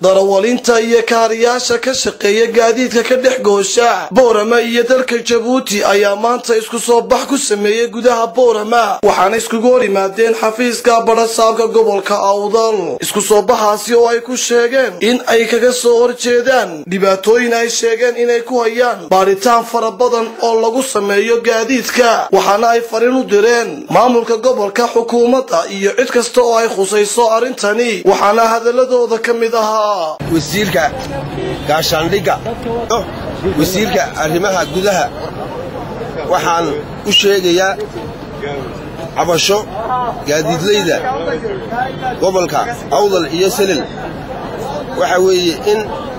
darawalinta iyo kaariyaasha ka shaqeeya gaadiidka ka dhex goosha boorama iyo dalka jabuuti ayaa maanta isku soo bax ku sameeyey gudaha boorama waxaana iskugu hor yimaadeen xafiiska badhasaabka gobolka awdal isku soo baxaasi oo ay ku sheegeen in ay kaga soo horjeedaan dhibaatooyin ay sheegeen inay ku hayaan baadhitaan fara badan oo lagu sameeyo gaadiidka waxaana ay fariin u direen maamulka gobolka xukuumadda iyo cid kasta oo ay khusayso arrintani waxaana hadaladooda ka mid ahaa wasiirka gaashaandhigga wasiirka arrimaha gudaha waxaan u sheegayaa cabasho gaadiidlayda gobolka awdal iyo selel waxa weeye in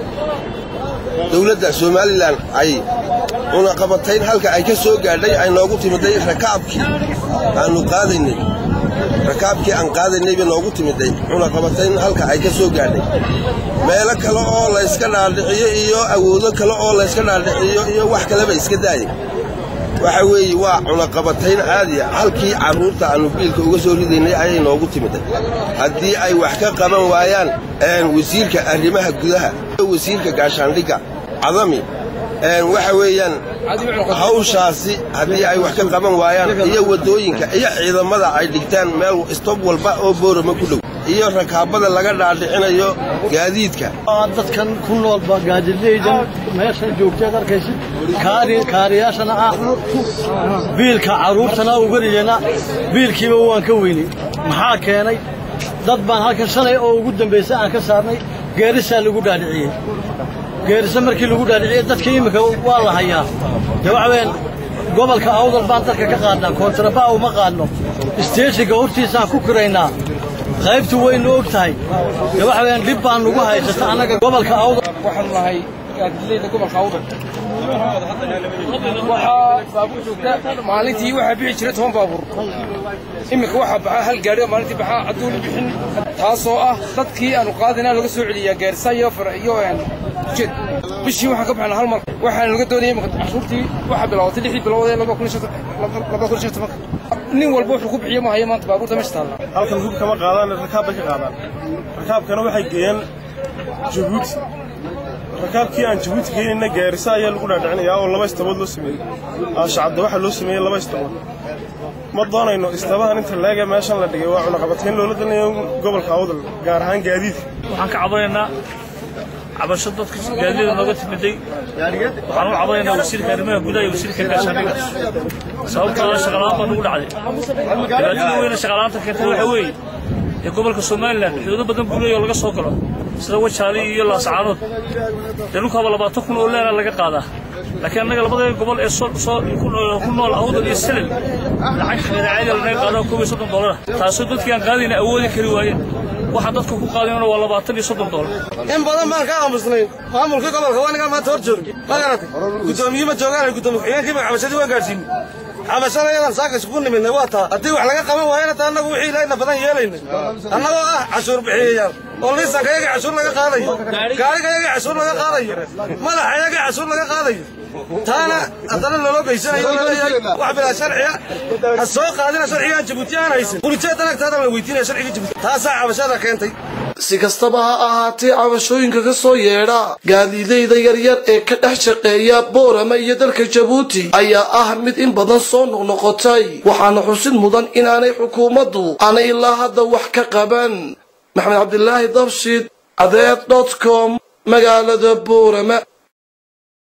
dawladda somalilan ay cunaqabatayn halka ay ka soo gaadhay ay noogu timiday rakaabkii aannu qaadaynay rakaabkii aan qaadaynay bay noogu timiday cunaqabatayn halka ay ka soo gaadhay meelo kale oo layska dhaadhiciyo iyo awoodo kale oo layska dhaadhiciyo iyo wax kaleba iska daayay waxa weeye waa cunaqabatayn caadiya halkii carruurta aannu biilka uga soo ridaynay ayay noogu timiday haddii ay wax ka qaban waayaan wasiirka arrimaha gudaha wasiirka gaashaandhigga cadami waxa weeyaan hawshaasi haddii ay wax ka qaban waayaan iyo waddooyinka iyo ciidamada ay dhigtaan meel istob walba oo boorama ku dhow iyo rakaabada laga dhaadhicinayo gaadiidka dadkan ku noolba gaadiidlaydan meeshan joogteed arkaysid kaariyaashana ah biilka carruurtana uga ridana biilkiiba waan ka weynay maxaa keenay dad baan halkan shalay oo ugu dambaysa aan ka saarnay geerisaa lagu dhaadhiciyey geerisa markii lagu dhaadhiciyey dadka iminka waa la hayaa dee waxa weyaan gobolka awdal baan dadka ka qaadnaa koontarabaa uma qaadno isteeshiga hortiisaan ku kiraynaa qaybtu waynu og tahay dee waxa weyaan dhib baan nugu haysata annaga gobolka awdal waxaanu nahay gaadiidlayda gobolka awdal waxaa baabuur joogta maalintii waxaa bixi jira toban baabuur iminka waxaa baxaa hal gaadhi oo maalintii baxaa cadduun bixin taasoo ah dadkii aanu qaadinaa laga soo celiyaa gaarisa iyo iyo ujeed bishii waxaan ka baxnaa hal mar waxaan laga doonaya iminka cashuurtii waxaa bilaabatay lixdii bilood ee laba kun iyo tobanka nin walba wuxuu ku bixiyo ma hayo maanta baabuurta meesha taalla halkan hub kama qaadaan rakaab bay ka qaadaan rakaabkana waxay geeyeen jabuuti rakaabkii aan jabuuti geenayna gaarisa ayaa lagu dhaadhicinayaa oo laba istabood loo sameeyey aashacadda waxaa loo sameeyey laba istabood ma doonayno istabahan inta leega meeshan la dhigay waa cunaqabatayn loola dalinayo gobolka awdal gaar ahaan gaadiidka waxaan ka cabanaynaa cabasho dadka gaadilada nooga timiday waxaan u cabanaynaa wasiirka arrimaha gudaha iyo wasiirka gaashaandhiga sababtooda shaqalaan baa nagu dhacday dhibaatada weyne shaqalaanta keentay waxa weeye ee gobolka somalilan xuduudo badan buu leeyaho laga soo galo sida wajaali iyo laasacaanood dee dhulkaaba labaatan kun oo leena laga qaadaa laakiin annaga labada gobol ee ku nool awdal iyo selel lacag xameedacaadi lanaga qaadaa koob iyo soddon doolara taasoo dadkii aan qaadayna awoodi kari waayeen waxaan dadka ku qaadayna waa labaatan iyo soddon doolar in badan baan ka aamusnayn maamulka gobolka waa nigaa maanta hor joogi ma garatay guddoomiye ma joogaan guddoomiye ku-xigeenkii baan cabashadii waan gaadhsiinay cabashada yadan saaka isugu nimidnay waa taa haddii wax laga qaban waayana taa annagu wixii ilaahna badan yeelaynay annagoo ah cashuur bixiyayaal oo liisanka yaga cashuur laga qaadayo gaariga yaga cashuur laga qaadayo madaxa yaga cashuur laga qaadayo taana haddana loloo geysanayo wax bilaa sharciya ha soo qaadina sharcigaan jabuuti aan haysan buljeedan agtaada la weydiinaya sharciga jabuuti taasaa cabashada keentay si kastaba ha ahaatee cabashooyinka ka soo yeedha gaadiidayda yaryar ee ka dhex shaqeeya boorama iyo dalka jabuuti ayaa ah mid in badan soo noqnoqotay waxaana xusid mudan inaanay xukuumaddu aanay ilaa hadda wax ka qaban maxamed cabdilaahi dabshid cadeed dot com magaalada boorama